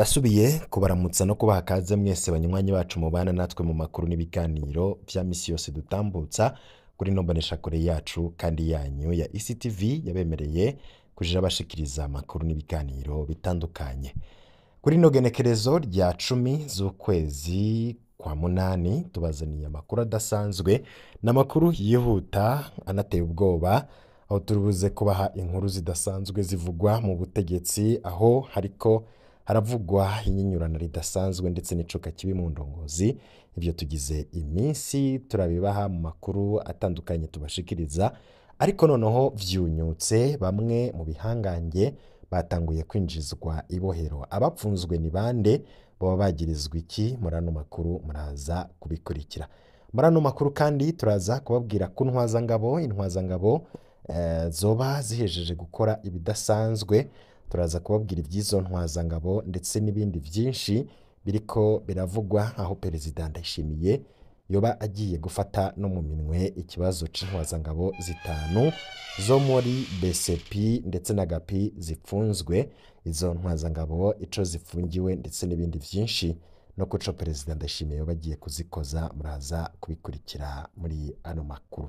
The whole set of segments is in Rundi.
ndasubiye kubaramutsa no kubaha kaze mwese banywanyi bacu mubana natwe mu makuru n'ibiganiro vya misi yose dutambutsa kuri ino mboneshakure yacu kandi yanyu ya ECTV yabemereye kujira bashikiriza amakuru n'ibiganiro bitandukanye kuri ino genekerezo rya cumi z'ukwezi kwa munani tubazaniye amakuru adasanzwe ni amakuru yihuta anateye ubwoba aho turibuze kubaha inkuru zidasanzwe zivugwa mu butegetsi aho hariko haravugwa inyinyurana ridasanzwe ndetse n'icuka kibi mu ndongozi ibyo tugize iminsi turabibaha mu makuru atandukanye tubashikiriza ariko noneho vyunyutse bamwe mu bihangange batanguye kwinjizwa ibohero abapfunzwe ni bande baba bagirizwa iki muri ano makuru muraza kubikurikira muri ano makuru kandi turaza kubabwira ku ntwazangabo intwazangabo eh, zoba zihejeje gukora ibidasanzwe turaza kubabwira iby'izo ntwazangabo ndetse n'ibindi byinshi biriko biravugwa aho perezida ndayishimiye yoba agiye gufata no mu minwe ikibazo c'intwazangabo zitanu zo muri BCP ndetse na gapi zipfunzwe izo ntwazangabo ico zifungiwe ndetse n'ibindi vyinshi no kuco perezida ndayishimiye yoba agiye kuzikoza muraza kubikurikira muri ano makuru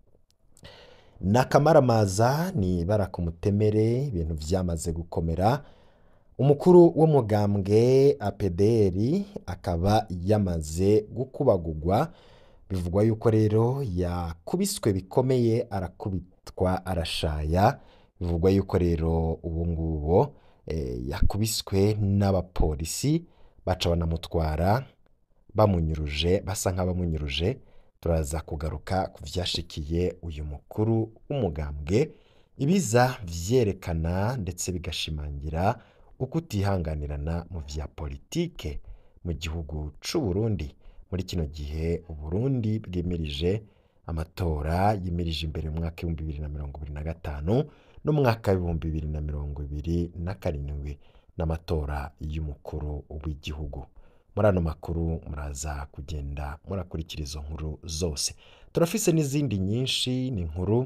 nakamaramaza ni ibara ku mutemere ibintu vyamaze gukomera umukuru w'umugambwe APDR akaba yamaze gukubagurwa bivugwa yuko rero yakubiswe bikomeye arakubitwa arashaya bivugwa yuko rero ubu ngubu eh, yakubiswe n'abapolisi baca banamutwara bamunyuruje basa nk'abamunyuruje turaza kugaruka ku vyashikiye uyu mukuru w'umugambwe ibiza vyerekana ndetse bigashimangira uko utihanganirana mu vya politike mu gihugu c'u Burundi muri kino gihe Uburundi bwimirije amatora yimirije imbere mu mwaka w'ibihumbi bibiri na mirongo ibiri na gatanu n'umwaka w'ibihumbi bibiri na mirongo ibiri na karindwi n'amatora y'umukuru w'igihugu muri ano makuru muraza kugenda murakurikira izo nkuru zose turafise n'izindi nyinshi ni inkuru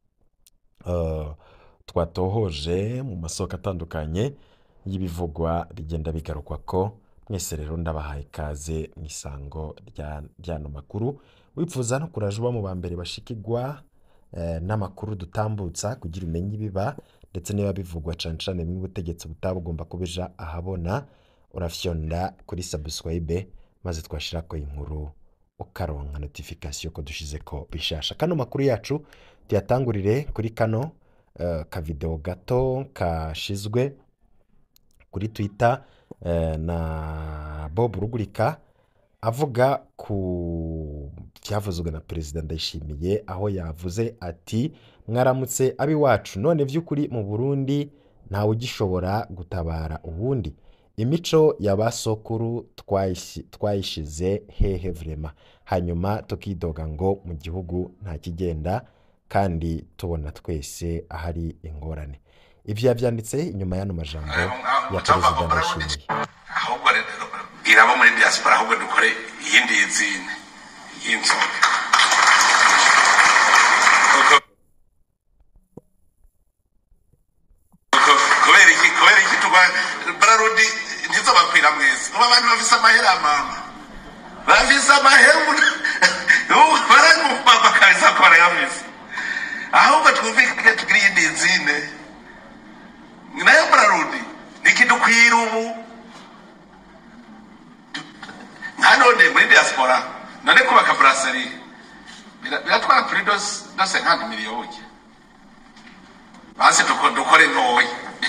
eh, twatohoje mu masoko atandukanye y'ibivugwa bigenda bigarukwa ko mwese rero ndabahaye ikaze mu isango rya- ry'ano makuru wifuza no kuraje uba mu ba mbere bashikirwa eh, n'amakuru dutambutsa kugira umenye ibiba ndetse niba bivugwa cane cane bimwe ubutegetsi butaba bugomba kubija ahabona urafyonda kuri subscribe maze twashirako inkuru ukaronka notification ko dushizeko bishasha kano makuru yacu tuyatangurire kuri kano eh, kavideo gato kashizwe kuri twitter eh, na bob rugurika avuga ku byavuzwe na perezida ndayishimiye aho yavuze ati mwaramutse ab'iwacu none vy'ukuri mu burundi ntawe ugishobora gutabara ubundi imico ya ba sokuru twayishi- twayishize hehe vrema hanyuma tukidoga ngo mu gihugu nta kigenda kandi tubona twese ahari ingorane ivyo yavyanditse inyuma y'ano majambo ya perezida ndayishimiye ahubwo rero bwira abo muri diaspora ahubwo dukore iyindi yizine y'inzoga Kuko- kuko- kubera iki kubera iki tuba bararudi ntizobakwira mwese ubu abantu bafise amahera mama bafise amahera ubu baranyumva kabisa ko barayafise ahubwo twumvikane tugire iyindi yizine nayo bararudi nikidukwira ubu nka none muri diaspora none kubaka brasserie bira- biratwara kuri dose dose nkandi miliyoni basi duko- dukore ntoya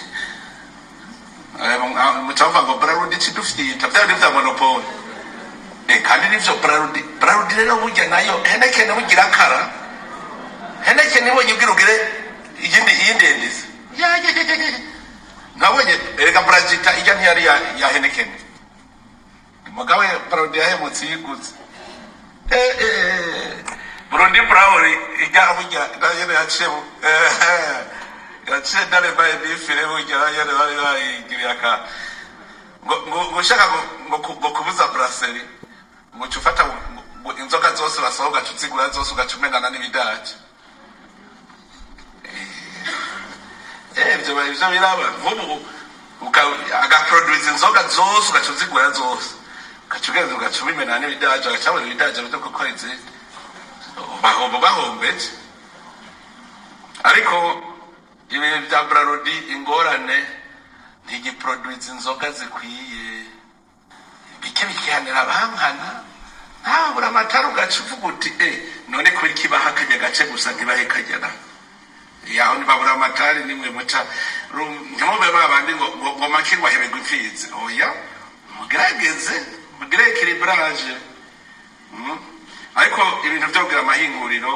Eh, mu- mucavuga ngo brarudi cidufyita vyari vya monopole Eh, kandi nivyo brarudi brarudi rero burya nayo henekene bugira akara henekene ibonye ubwira ugire iyindi iyindi endisi Ya, ya, ya, ya, ya. nabonye erega bragita ijya ntiyari ya ya henekene mugabe brarudi yahemutse yiguze Eh, eh, burundi burawuri ijya burya nayo yaciye mu- eh, yaciye ndarebaye nifire burya nayo bari bayigiriye aka ngo ngo- ngo ushaka ngo- ngo ku- ngo kubuza brasserie ngo uca ufata ngo- ngo inzoga zose urasohoka ugaca uzigura zose ugaca umenana n'ibidaje Eh, ivyo ivyo biraba nk'ubu uka- agaproduce inzoga zose ugaca uzigura zose ugaca ugenda ugaca ubimena n'ibidaja ugaca wabona ibidaja bito kuko ari izindi bahomba bahombeje ariko ibi bya brarodi ingorane ntigiproduce inzoga zikwiye bike bikihanira abankana ntabura amatara ugaca uvuga uti e none kubera ikibaha kajya gace gusa ntibahe kagera yaho ntibabura amatari nimwe muca ru- ntimube babandi ngo ngo ngo makirwa hebegwa imfizi oya mugerageze mugire ekilibrage Mm. ariko ibintu byo kugira amahinguriro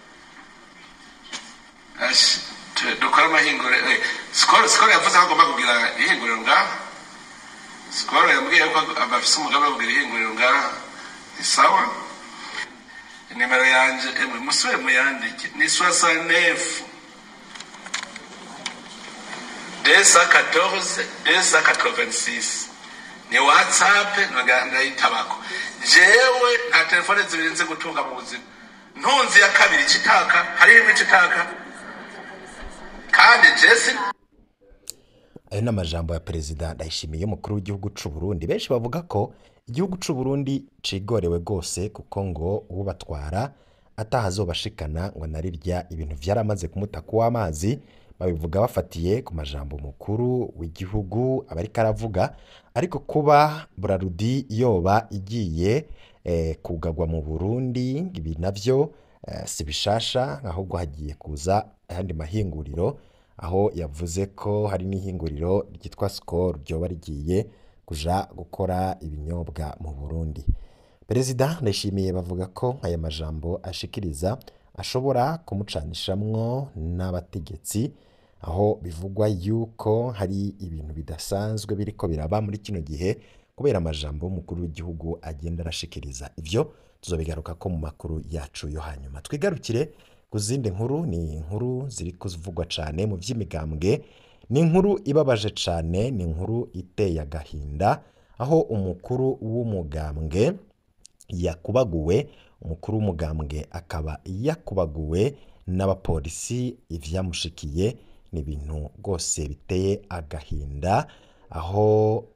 ashi, tu- dukore amahinguriro eh, sikoro sikoro yavuze ko agomba kugira ihinguriro ngaha sikoro yambwiye ko bafise umugambi wo kugira ihinguriro ngaha ni sawa nimero yanje emwe musubire muyandike ni soixante-neuf deux cent quatorze deux cent quatre-vingt-six ni whatsapp naga- ndayitabako jewe nta telefone zibiri nzi gutunga mu buzima ntunzi ya kabiri icitaka hari imwe icitaka kandi jesi ayo ni amajambo ya perezida ndayishimiye umukuru w'igihugu cy'u Burundi benshi bavuga ko igihugu cy'u Burundi cigorewe rwose kuko ngo ubatwara atahazobashikana ngo narirya ibintu byaramaze kumutaka w'amazi babivuga bafatiye ku majambo mukuru w'igihugu aba ariko aravuga ariko kuba burarudi yoba igiye eh, kugagwa mu Burundi ibi navyo eh, si bishasha ahubwo hagiye kuza ayandi mahinguriro aho yavuze ko hari n'ihinguriro ryitwa Skol ryoba rigiye kuja gukora ibinyobwa mu Burundi perezida ndayishimiye bavuga ko aya majambo ashikiriza ashobora kumucanishamwo n'abategetsi aho bivugwa yuko hari ibintu bidasanzwe biriko biraba muri kino gihe kubera amajambo y'umukuru w'igihugu agenda arashikiriza ivyo tuzobigaruka ko mu makuru yacu yo hanyuma twigarukire ku zindi nkuru ni inkuru ziri kuvugwa cyane mu by'imigambwe ni inkuru ibabaje cyane ni inkuru iteye agahinda aho umukuru w'umugambwe yakubaguwe umukuru w'umugambwe akaba yakubaguwe n'abapolisi ibyamushikiye ni ibintu rwose biteye agahinda aho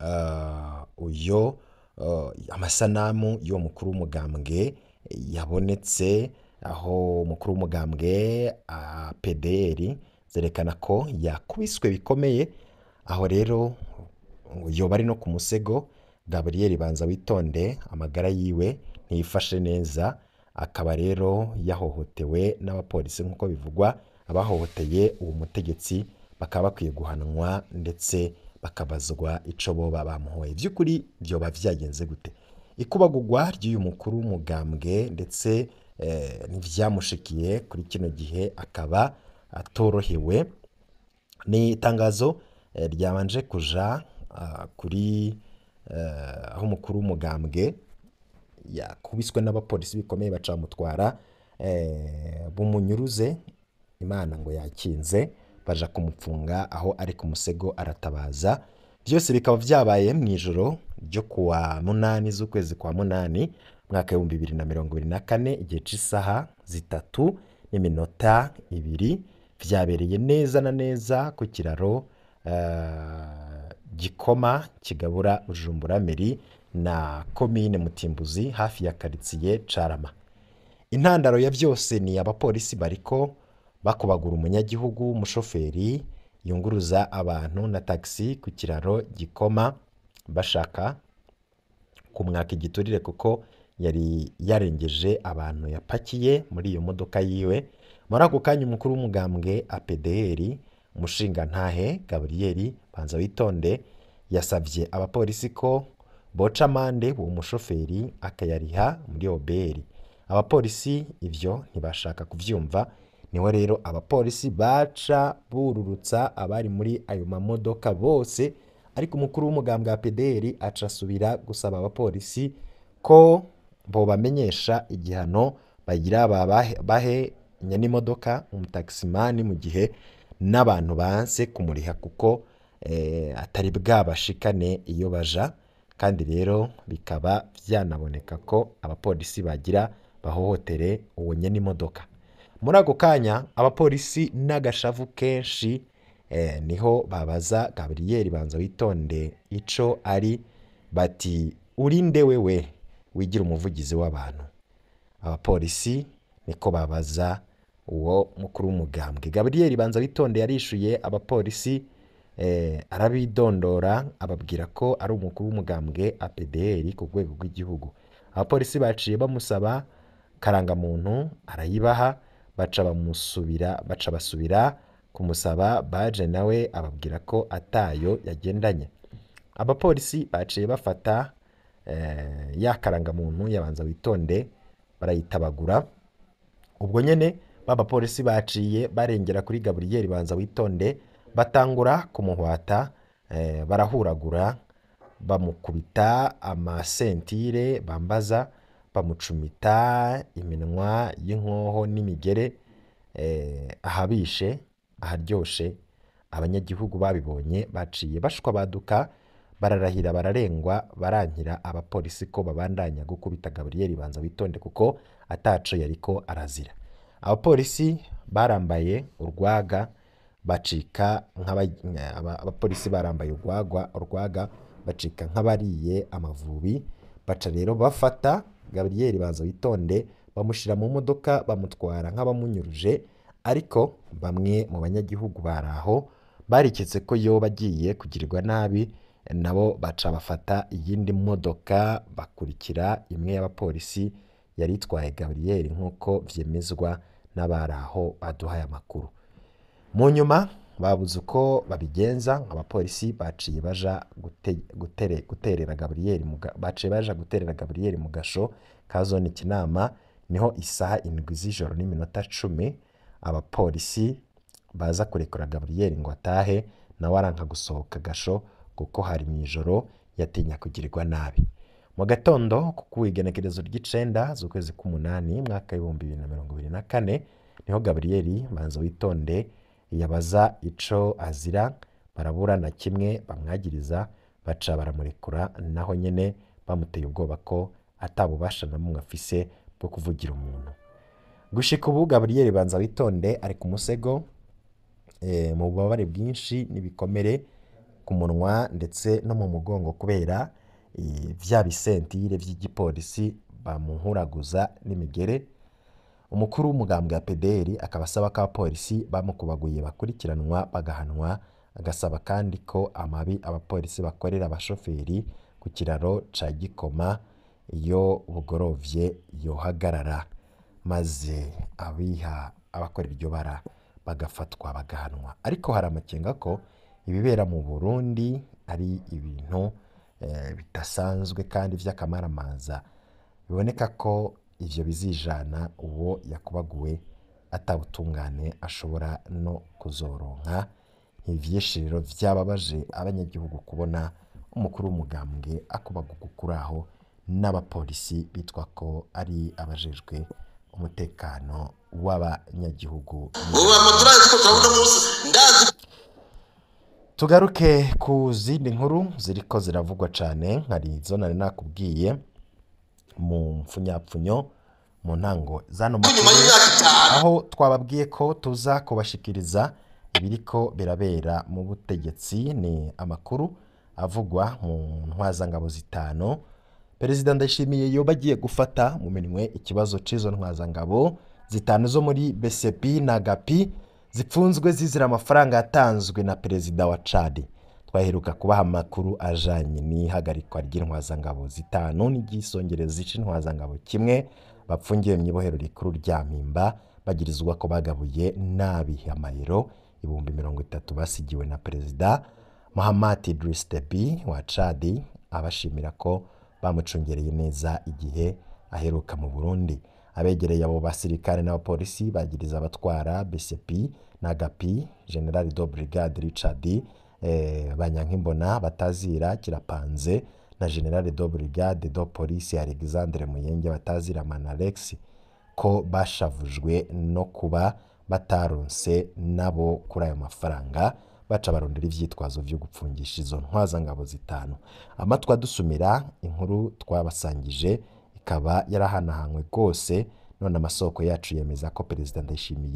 eh, uyo eh, amasanamu y'uwo mukuru w'umugambwe yabonetse aho umukuru w'umugambwe ah, PDR zerekana ko yakubiswe bikomeye aho rero yoba ari no ku musego Gabriel banza witonde amagara yiwe ntiyifashe neza akaba rero yahohotewe n'abapolisi nk'uko bivugwa abahohoteye uwo mutegetsi bakaba bakwiye guhanwa ndetse bakabazwa ico boba bamuhoye by'ukuri byoba byagenze gute ikubagurwa ry'uyu mukuru w'umugambwe ndetse eh, ntibyamushikiye kuri kino gihe akaba atorohewe ni itangazo eh, ryabanje kuja ah, kuri eh, aho umukuru w'umugambwe yakubiswe n'abapolisi bikomeye baca bamutwara eh, bumunyuruze imana ngo yakinze baja kumupfunga aho ari ku musego aratabaza byose bikaba byabaye mu ijoro ryo kuwa munani z'ukwezi kwa munani mwaka w'ibihumbi bibiri na mirongo ibiri na kane igihe cy'isaha zitatu n'iminota ibiri byabereye neza na neza ku kiraro eh, gikoma kigabura bujumbura meri na komine mutimbuzi hafi ya karitsiye carama intandaro ya byose ni abapolisi bariko bakubagura umunyagihugu umushoferi yunguruza abantu na tagisi ku kiraro gikoma bashaka kumwaka igiturire kuko yari yarengeje abantu yapakiye muri iyo modoka yiwe muri ako kanya umukuru w'umugambwe APDR umushingantahe Gabriel banza witonde yasabye abapolisi ko boca amande uwo mushoferi akayariha muri oberi abapolisi ibyo ntibashaka kubyumva niho rero abapolisi baca bururutsa abari muri ayo mamodoka bose ariko umukuru w'umugambwe wa PDR aca asubira gusaba abapolisi ko bobamenyesha igihano bagira babahe- bahe n'imodoka umutakisimani mu gihe n'abantu banse kumuriha kuko eh, atari bwabashikane iyo baja kandi rero bikaba byanaboneka ko abapolisi bagira bahohotere uwo nyene imodoka muri ako kanya abapolisi n'agashavu kenshi eh, niho babaza gaburiyeri banza witonde ico ari bati urinde wewe wigira umuvugizi w'abantu abapolisi niko babaza uwo mukuru w'umugambwe gaburiyeri banza witonde yarishuye abapolisi eh, arabidondora ababwira ko ari umukuru w'umugambwe apdr ku rwego rw'igihugu abapolisi baciye bamusaba karangamuntu arayibaha baca bamusubira baca basubira kumusaba baje nawe ababwira ko atayo yagendanye abapolisi baciye bafata eh, ya karangamuntu yabanza witonde barayitabagura ubwo nyene b'abapolisi baciye barengera kuri gaburiyeri banza witonde batangura kumuhwata eh, barahuragura bamukubita amasentire bambaza bamucumita iminwa y'inkoho n'imigere eh, ahabishe aharyoshe abanyagihugu babibonye baciye bashwa baduka bararahira bararengwa barankira abapolisi ko babandanya gukubita gaburiyeri banza witonde kuko ataco yariko arazira abapolisi barambaye urwaga bacika nk'aba- aba- abapolisi barambaye urwagwa urwaga bacika nk'abariye amavubi baca rero bafata gaburiyeri banza witonde bamushyira mu modoka bamutwara nk'abamunyuruje ariko bamwe mu banyagihugu bari aho bariketse ko yoba agiye kugirirwa nabi nabo baca bafata iyindi modoka bakurikira imwe y'abapolisi yari itwaye gaburiyeri nk'uko vyemezwa n'abari aho baduhaye amakuru mu nyuma babuze uko babigenza abapolisi baciye baja gute- gutere- guterera gaburiyeri mu ga- baciye baja guterera gaburiyeri mu gasho ka zone kinama niho isaha indwi z'ijoro n'iminota cumi abapolisi baza kurekura gaburiyeri ngo atahe nawe aranka gusohoka gasho kuko hari mu ijoro yatinya kugirirwa nabi mu gatondo ku igenekerezo ry'icenda z'ukwezi k'umunani mwaka w'ibihumbi bibiri na mirongo ibiri na kane niho gaburiyeri banza witonde yabaza ico azira barabura na kimwe bamwagiriza baca baramurekura naho nyene bamuteye ubwoba ko atabubasha na bumwe afise bwo kuvugira umuntu gushika ubu gaburiyeri banza witonde ari ku musego eh, mu bubabare bwinshi n'ibikomere ku munwa ndetse no mu mugongo kubera eh, vya bisentire vy'igipolisi bamuhuraguza n'imigere umukuru w'umugambwe wa PDR akaba asaba ko abapolisi bamukubaguye bakurikiranwa bagahanwa agasaba kandi ko amabi abapolisi bakorera abashoferi ku kiraro ca Gikoma iyo bugorovye yohagarara maze abiha abakora iryo bara bagafatwa bagahanwa ariko hari amakenga ko ibibera mu Burundi ari ibintu eh, bidasanzwe kandi vy'akamaramaza biboneka ko ivyo bizijana uwo yakubaguwe atabutungane ashobora no kuzoronka ivyishiriro vyababaje abanyagihugu kubona umukuru w'umugambwe akubagurwa kuri aho n'abapolisi bitwa ko ari abajejwe umutekano w'abanyagihugu ubu amadorari two turabona munsi ndazi tugaruke ku zindi nkuru ziriko ziravugwa cane hari izo nari nakubwiye mu mfunyapfunyo mu ntango zano ko nyuma makuru y'imyaka itanu aho twababwiye ko tuza kubashikiriza ibiriko birabera mu butegetsi ni amakuru avugwa mu ntwazangabo zitanu perezida ndayishimiye yoba agiye gufata mu minwe ikibazo c'izo ntwazangabo zitanu zo muri bcp na gapi zipfunzwe zizira amafaranga yatanzwe na perezida wa cadi twaheruka kubaha amakuru ajanye n'ihagarikwa ry'intwazangabo zitanu n'iryisongereza c'intwazangabo kimwe bapfungiwe mw'ibohero rikuru rya mpimba bagirizwa ko bagabuye nabi amayero ibihumbi mirongo itatu basigiwe na perezida Mahamat Idriss Deby wa Chad abashimira ko bamucungereye neza igihe aheruka mu Burundi abegereye abo basirikare n'abapolisi bagiriza abatwara BCP na Gapi General de Brigade Richard eh, Banyankimbona batazira kirapanze na General de Brigade de Police Alexandre Muyenge batazira Manalex ko bashavujwe no kuba bataronse nabo kuri ayo mafaranga baca barondera ivyitwazo vyo gupfungisha izo ntwazangabo zitanu amatwi adusumira inkuru twabasangije ikaba yarahanahanywe rwose none amasoko yacu yemeza ko perezida ndayishimiye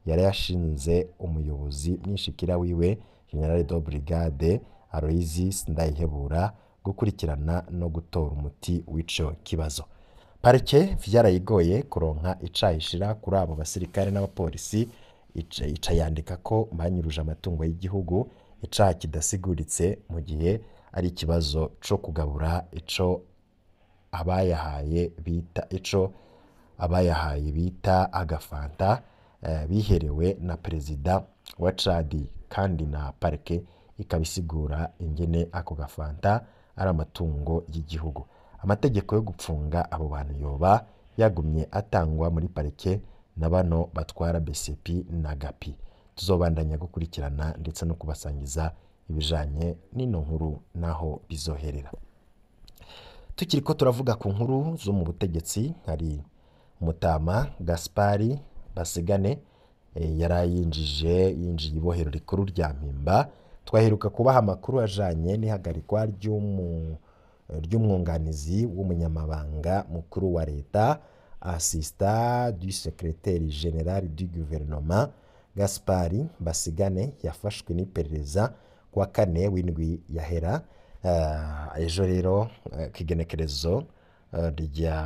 yari yashinze umuyobozi mwishikira wiwe general de brigade Aloysius Ndayihebura gukurikirana no gutora umuti w'ico kibazo parike vyarayigoye kuronka icayishira kuri abo basirikare n'abapolisi ica ica yandika ko banyuruje amatungo y'igihugu icaha kidasiguritse mu gihe ari ikibazo co kugabura ico abayahaye bita ico abayahaye bita agafanta eh, biherewe na perezida wa Chad kandi na parike ikabisigura ingene ako gafanta ari amatungo y'igihugu amategeko yo gupfunga abo bantu yoba yagumye atangwa muri parike na bano batwara BCP na GAPI tuzobandanya gukurikirana ndetse no kubasangiza ibijanye n'ino nkuru naho bizoherera tukiri ko turavuga ku nkuru zo mu butegetsi hari Mutama Gaspari Basigane eh, yarayinjije yinjiye ibohero rikuru rya Mpimba twaheruka kubaha amakuru ajanye n'ihagarikwa ry'umu ry'umwunganizi w'umunyamabanga mukuru wa leta assistant du secrétaire général du gouvernement Gaspari Basigane yafashwe n'iperereza kuwa kane w'indwi yahera Eh, ejo rero eh, kw'igenekerezo eh, rya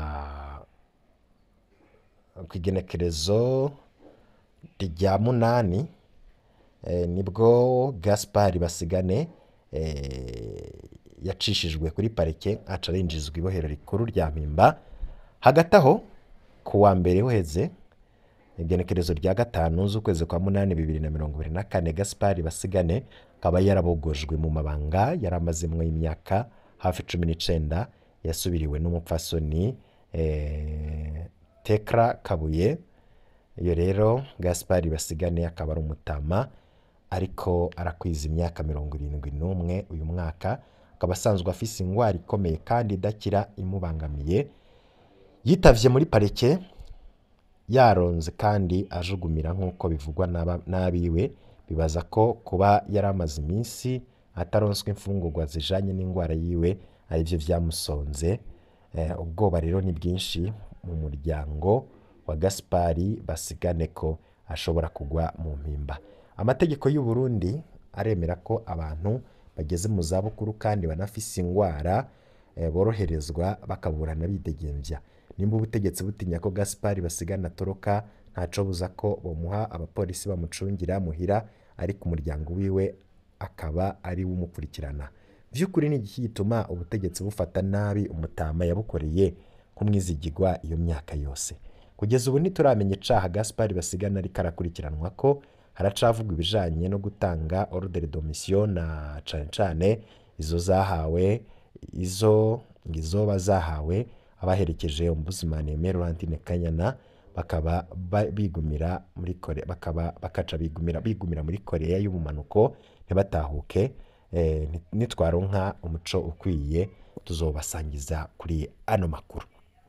kw'igenekerezo rya munani eh, nibwo Gaspari Basigane eh, yacishijwe kuri parike aca arinjizwa ibohero rikuru rya Mpimba hagati aho ku wa mbere uheze igenekerezo rya gatanu z'ukwezi kwa munani bibiri na mirongo ibiri na kane Gaspari Basigane akaba yarabogojwe mu mabanga yari amazemwo imyaka hafi cumi n'icenda yasubiriwe n'umupfasoni eh, Tekra Kabuye iyo rero Gaspari Basigane akaba ari umutama ariko arakwiza imyaka mirongo irindwi n'umwe uyu mwaka akaba asanzwe afise ingwara ikomeye kandi idakira imubangamiye yitavye muri parike yaronze kandi ajugumira nk'uko bivugwa n'aba- n'abiwe bibaza ko kuba yari amaze iminsi ataronswa imfungurwa zijanye n'indwara yiwe arivyo vyamusonze Eh, ubwoba rero ni bwinshi mu muryango wa Gaspari Basigane ko ashobora kugwa mu mpimba amategeko y'u Burundi aremera ko abantu bageze mu zabukuru kandi banafise ingwara eh, boroherezwa bakaburana bidegembya nimba ubutegetsi butinya ko Gaspari Basigane atoroka ntaco buza ko bomuha abapolisi bamucungira muhira ariko umuryango wiwe akaba ari we umukurikirana vy'ukuri ni iki gituma ubutegetsi bufata nabi umutama yabukoreye nk'umwizigirwa iyo myaka yose kugeza ubu ntituramenya icaha Gaspari Basigana ariko arakurikiranwa ko haracavugwa ibijanye no gutanga ordre de mission na cane cane izo zahawe izo izoba zahawe abaherekeje ombudsman Aimé Laurentine Kanyana bakaba ba- bigumira muri Korea bakaba bakaca bigumira bigumira muri Korea y'ubumanuko ntibatahuke eh, ni- nitwaronka umuco ukwiye tuzobasangiza kuri ano makuru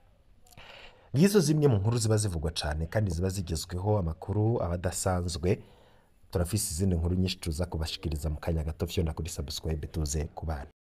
ngizo zimwe mu nkuru ziba zivugwa cyane kandi ziba zigezweho amakuru aba adasanzwe turafise izindi nkuru nyinshi tuza kubashikiriza mu kanya gato vyona kuri subscribe tuze kubana